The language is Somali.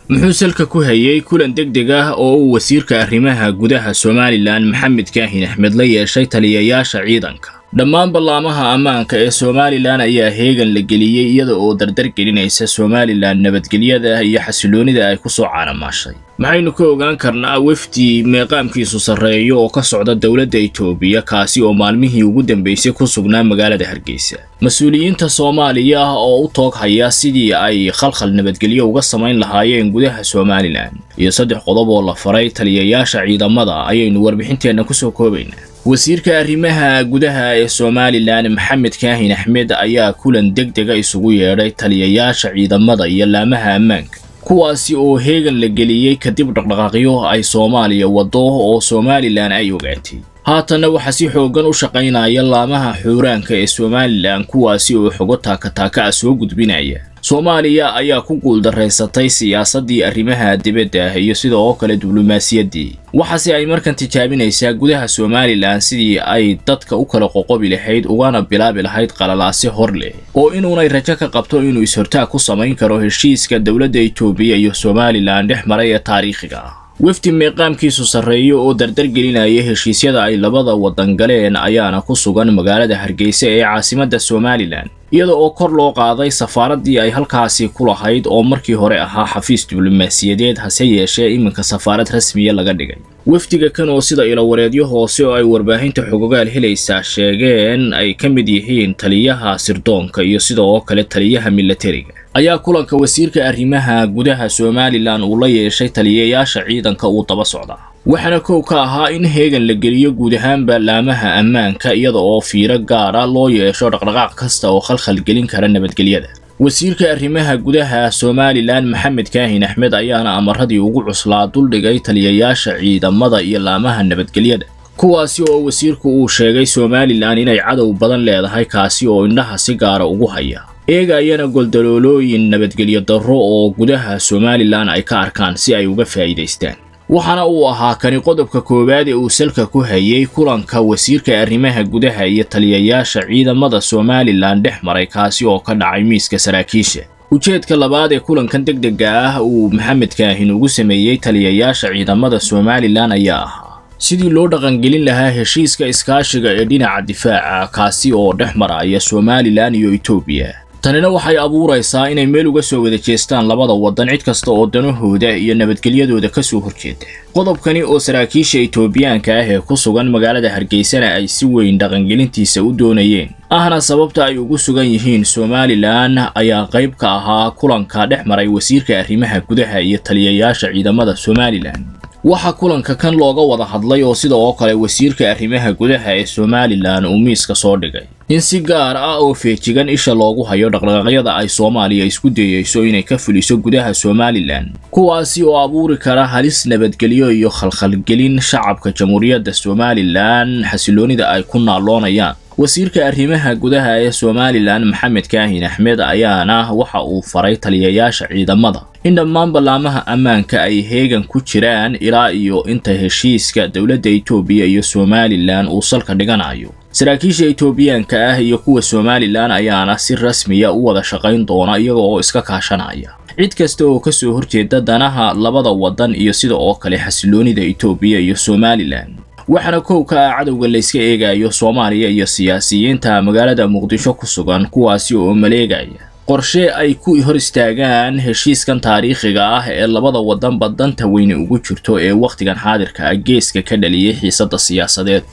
muxuu salka ku hayay kulan deg deg ah oo uu wasiirka arrimaha gudaha somalilan maxamed kaahin axmed la yeeshay taliyayaasha ciidanka dhammaan ballaamaha ammaanka ee somalilan ayaa heegan la geliyey iyada oo dardar gelinaysa somalilan nabadgelyada iyo xasiloonida ay ku soo caanamaashay maxaynu ka ogaan karnaa wefdi meeqaamkiisu sarreeyo oo ka socda dowladda itoobiya kaasi oo maalmihii ugu dambaysay ku sugnaa magaalada hargeysa mas-uuliyiinta soomaaliya ah oo u toog haya sidii ay khalkhal nabadgelyo uga samayn lahaayeen gudaha somalilan iyo saddex qodob oo la faray taliyayaasha ciidamada ayaynu warbixinteenna kusoo koobaynaa wasiirka arrimaha gudaha ee somalilan maxamed kaahin axmed ayaa kulan deg dega isugu yeedhay taliyayaasha ciidamada iyo laamaha ammaanka kuwaasi oo heegan la geliyey kadib dhaqdhaqaaqyo ay soomaaliya waddo oo somalilan ay ogaatay haatanna waxaa si xooggan u shaqaynaya laamaha xuuraanka ee somalilan kuwaasi oo xogo taakataaka ah soo gudbinaya soomaaliya ayaa ku guuldaraysatay siyaasaddii arrimaha dibadda iyo sida oo kale diblomaasiyaddii waxaase ay markan tijaabinaysaa gudaha somalilan sidii ay dadka u kala qoqobi lahayd ugana bilaabi lahayd qalalaase hor leh oo inuunay rajo ka qabto inuu is-hortaag ku samayn karo heshiiska dowladda itoobiya iyo somalilan dhex maray ee taariikhiga ah wefdi meeqaamkiisu sarreeyo oo dardar gelinaya heshiisyada ay labada waddan galeen ayaana ku sugan magaalada hargeysa ee caasimadda somalilan iyada oo kor loo qaaday safaaraddii ay halkaasi ku lahayd oo markii hore ahaa xafiis diblomaasiyadeed hase yeeshee iminka safaarad rasmiya laga dhigay wefdiga kan oo sida ilowareedyo hoose oo ay warbaahinta xogogaal helaysaa sheegeen ay ka mid yihiin taliyaha sirdoonka iyo sida oo kale taliyaha milatariga ayaa kulanka wasiirka arrimaha gudaha somalilan uu la yeeshay taliyayaasha ciidanka uu daba socdaa waxaana kow ka ahaa in heegan la geliyo guud ahaanba laamaha ammaanka iyada oo fiiro gaara loo yeesho dhaqdhaqaaq kasta oo khalkhal gelin kara nabadgelyada wasiirka arrimaha gudaha somalilan maxamed kaahin axmed ayaana amaradii ugu cuslaa duldhigay taliyayaasha ciidamada iyo laamaha nabadgelyada kuwaasi oo wasiirku uu sheegay somalilan inay cadow badan leedahay kaasi oo indhaha si gaara ugu haya eegayana goldaloolooyin nabadgelyo darro oo gudaha somalilan ay ka arkaan si ay uga faa'iidaystaan waxaana uu ahaa kani qodobka koowaad ee uu salka ku hayay kulanka wasiirka arrimaha gudaha iyo taliyayaasha ciidamada somalilan dhex maray kaasi oo ka dhacay miiska saraakiisha ujeedka labaad ee kulankan deg dega ah uu maxamed kaahin ugu sameeyey taliyayaasha ciidamada somalilan ayaa ahaa sidii loo dhaqangelin lahaa heshiiska iskaashiga ee dhinaca difaaca kaasi oo dhex maraya somalilan iyo etoobiya tanina waxay abuuraysaa inay meel uga soo wada jeestaan labada waddan cid kasta oo danahooda iyo nabadgelyadooda ka soo horjeeda qodobkani oo saraakiisha etoobiyaanka ah ee ku sugan magaalada hargeysana ay si weyn dhaqangelintiisa u doonayeen ahna sababta ay ugu sugan yihiin somalilan ayaa qayb ka ahaa kulanka dhex maray wasiirka arrimaha gudaha iyo taliyayaasha ciidamada somalilan waxaa kulanka kan looga wada hadlay oo sida oo kale wasiirka arrimaha gudaha ee somalilan uu miiska soo dhigay in si gaar ah oo feejigan isha loogu hayo dhaqdhaqaaqyada ay soomaaliya isku dayeyso inay ka fuliso gudaha somalilan kuwaasi oo abuuri kara halis nabadgelyo iyo khalkhalgelin shacabka jamhuuriyadda somalilan xasiloonida ay ku naalloonayaan wasiirka arrimaha gudaha ee somalilan maxamed kaahin axmed ayaana waxa uu faray taliyayaasha ciidamada in dhammaan ballaamaha ammaanka ay heegan ku jiraan ilaa iyo inta heshiiska dowladda itoobiya iyo somalilan uu salka dhiganayo saraakiisha etoobiyaanka ah iyo kuwa somalilan ayaana si rasmiya u wada shaqayn doona iyaga oo iska kaashanaya cid kasta oo ka soo horjeeda danaha labada waddan iyo sida oo kale xasiloonida etoobiya iyo somalilan waxaana kow ka ah cadowga layska eegayo soomaaliya iyo siyaasiyiinta magaalada muqdisho ku sugan kuwaasi oo maleegaya qorshe ay ku hor istaagaan heshiiskan taariikhiga ah ee labada waddanba danta weyne ugu jirto ee wakhtigan xaadirka ah geeska ka dhaliyay xiisadda siyaasadeed